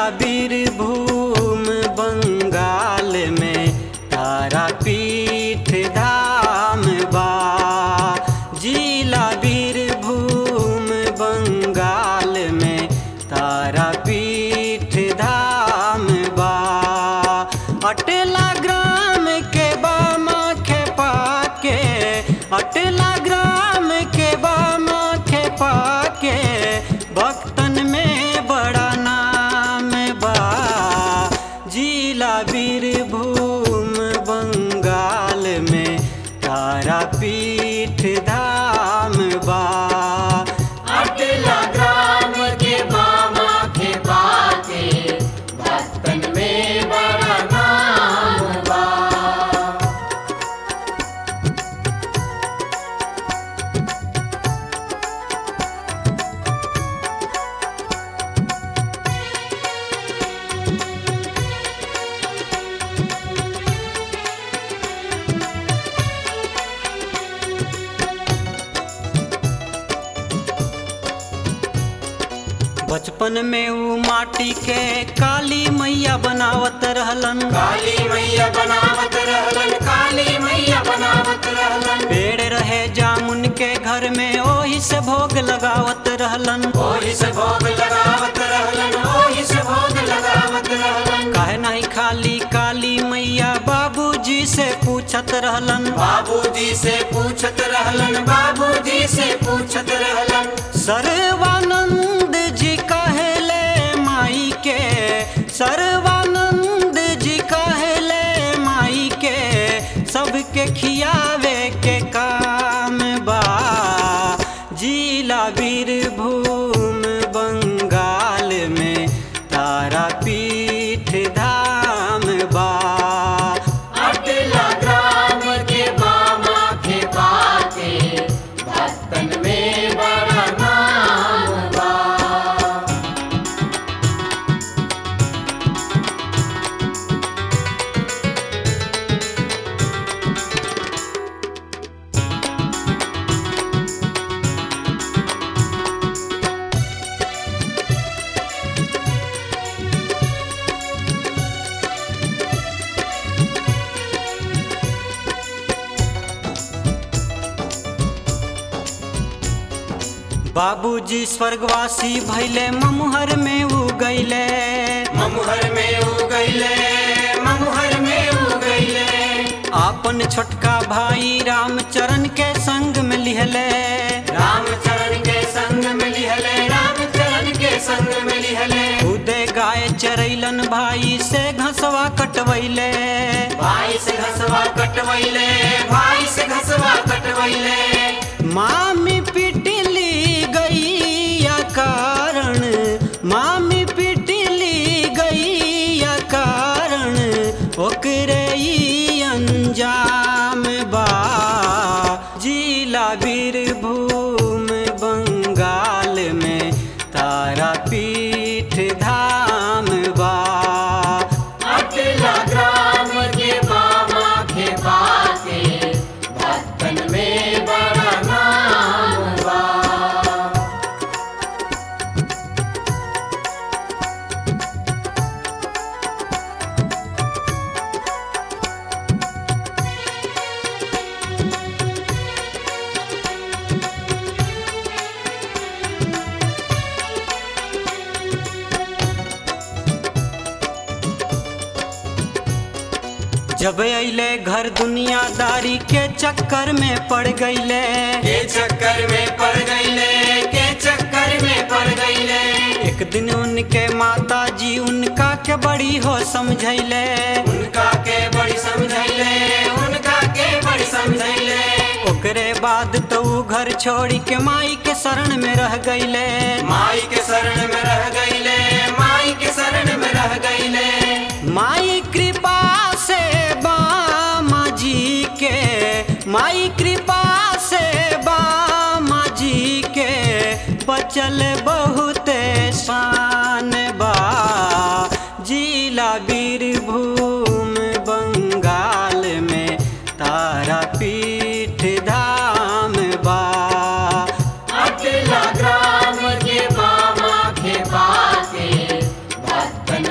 बीरभूम बंगाल में तारापीठ धाम बा जिला बीरभूम बंगाल में तारापीठ धाम बा अटला ग्राम के बामा खेपा के अटला ग्राम के बामा खेपा के भक्तन में बड़ा नाम बा जिला बीरभूम बंगाल में तारापीठ धाम बा अटला ग्राम के मामा के बाके भक्तन में बड़ा नाम बा बचपन में ऊ माटी के काली मैया बनावत रहलन काली मैया बनावत रहलन काली मैया बनावत रहलन पेड़ रहे जामुन के घर में ओही से भोग लगावत रहलन ओही से भोग लगावत रहलन ओही से भोग लगावत रहलन काहे नहीं खाली काली मैया बाबूजी से पूछत रहलन बाबूजी से पूछत रहलन बाबूजी से पूछत रहलन सर्वानंद जी कहले माई के सर्वानंद जी कहले माई के सबके खियावे के काम बा जिला बीरभूम बंगाल में तारापीठ धाम बा अटला ग्राम के मामा के बाके भक्तन में बड़ा नाम बा बाबूजी स्वर्गवासी भैले ममुहर में उ गईले ममुहर में उ गईले ममुहर में उ गईले आपन छोटका भाई रामचरण के संग में लिहले रामचरण के संग में लिहले रामचरण के संग में लिहले खुदे गाय चरैलन भाई से घसवा कटवैले भाई से घसवा कटवैले भाई से घसवा कटवैले मामी पिटली गैया कारण मामी पिटली गैया कारण ओकरे ई अंजाम बा जिला बीरभूम बंगाल में तारापीठ धाम बा अटला ग्राम के मामा के बाके भक्तन में बड़ा नाम बा जब अइले घर दुनियादारी के चक्कर में पड़ गईले के चक्कर में पड़ गईले के चक्कर में पड़ गईले एक दिन उनके माता जी उनका के बड़ी हो समझैले उनका के बड़ी समझैले उनका के बड़ी समझैले ओकरे बाद तो ऊ घर छोड़ी के माई के शरण में रह गईले माई के शरण में रह गईले माई के शरण में रह गईले माई कृपा से बामा जी के माई कृपा से बामा जी के बचल बहुत शान बा जिला बीरभूम बंगाल में तारापीठ धाम बा अटला ग्राम के मामा के बाके भक्तन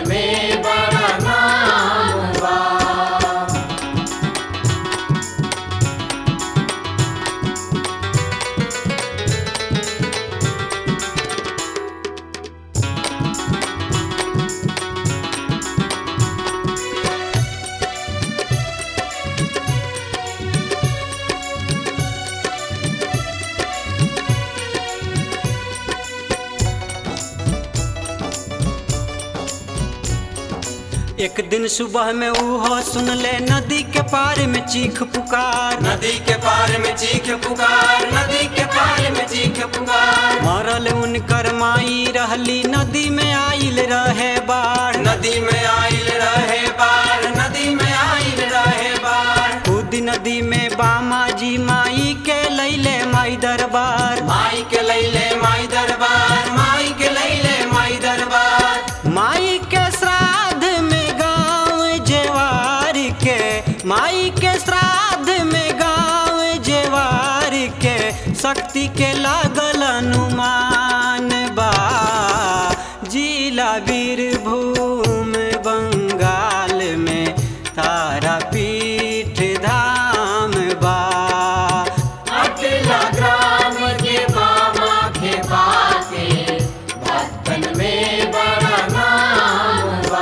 एक दिन सुबह में उहो सुन ले नदी के पार में चीख पुकार नदी के पार में चीख पुकार नदी के पार में चीख पुकार मरल उनकर माई रहली नदी में आइल रहे बाढ़ नदी में आइल रहे बार नदी में आइल रहे बार खुद नदी में बामा जी माई के लैले माई दरबार माई के लैले माई दरबार माई के लैले माई दरबार माई के श्राद्ध में गाँव जेवार के माई के श्राद्ध में गाँव जेवार के शक्ति के लागल अनुमान बा जिला वीरभूम बंगाल में तारापीठ धाम बा अटला ग्राम के मामा के पाके भक्तन में बड़ा नाम बा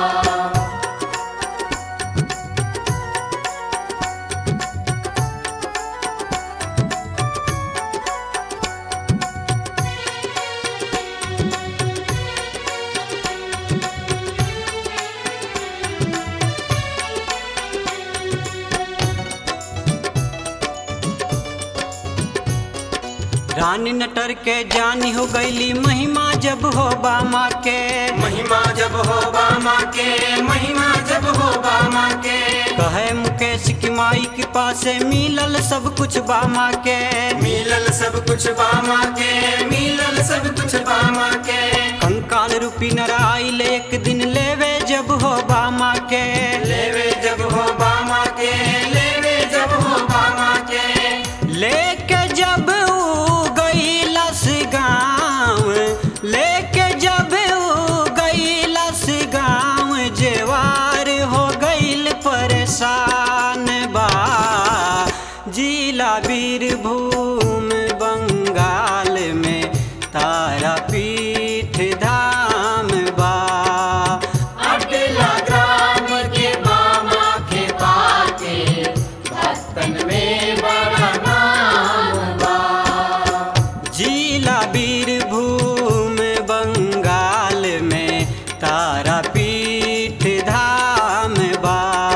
रानी नटर के जानी हो गईली महिमा जब हो बामा के महिमा जब हो बामा के महिमा जब हो बामा के कहे मुकेश की माई के पासे मिलल सब कुछ बामा के मिलल सब कुछ बामा के मिलल सब कुछ बामा के कंकाल रूपी नराइल एक दिन लेवे जब हो बामा के लेवे जब हो बामा के लेवे जब हो बामा के लेके जब ऊ गईलस गाँव लेके जब ऊ गईलस गाँव जेवार हो गईल परेशान बा जिला वीरभूम बंगाल में तारापीठ धाम बा अटला ग्राम के बामा के पाके भक्तन में बड़ा नाम बा जिला वीरभूम बंगाल में तारापीठ धाम बा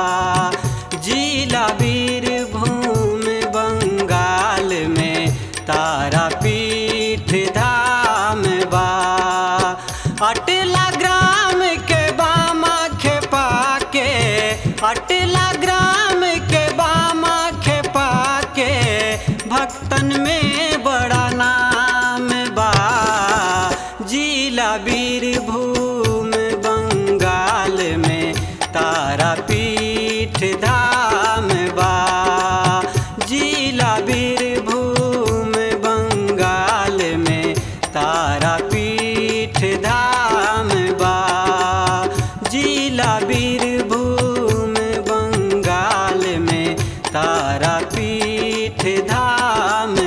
जिला वीरभूम बंगाल में तारापीठ धाम बा अटला ग्राम के बामा खेपा के अटला ग्राम के बामा खेपा के भक्तन में बड़ा नाम बा जिला वीरभूम बंगाल में तारापीठ धाम बा जिला वीरभूम बंगाल में तारापीठ धाम बा जिला वीरभूम बंगाल में तारापीठ धाम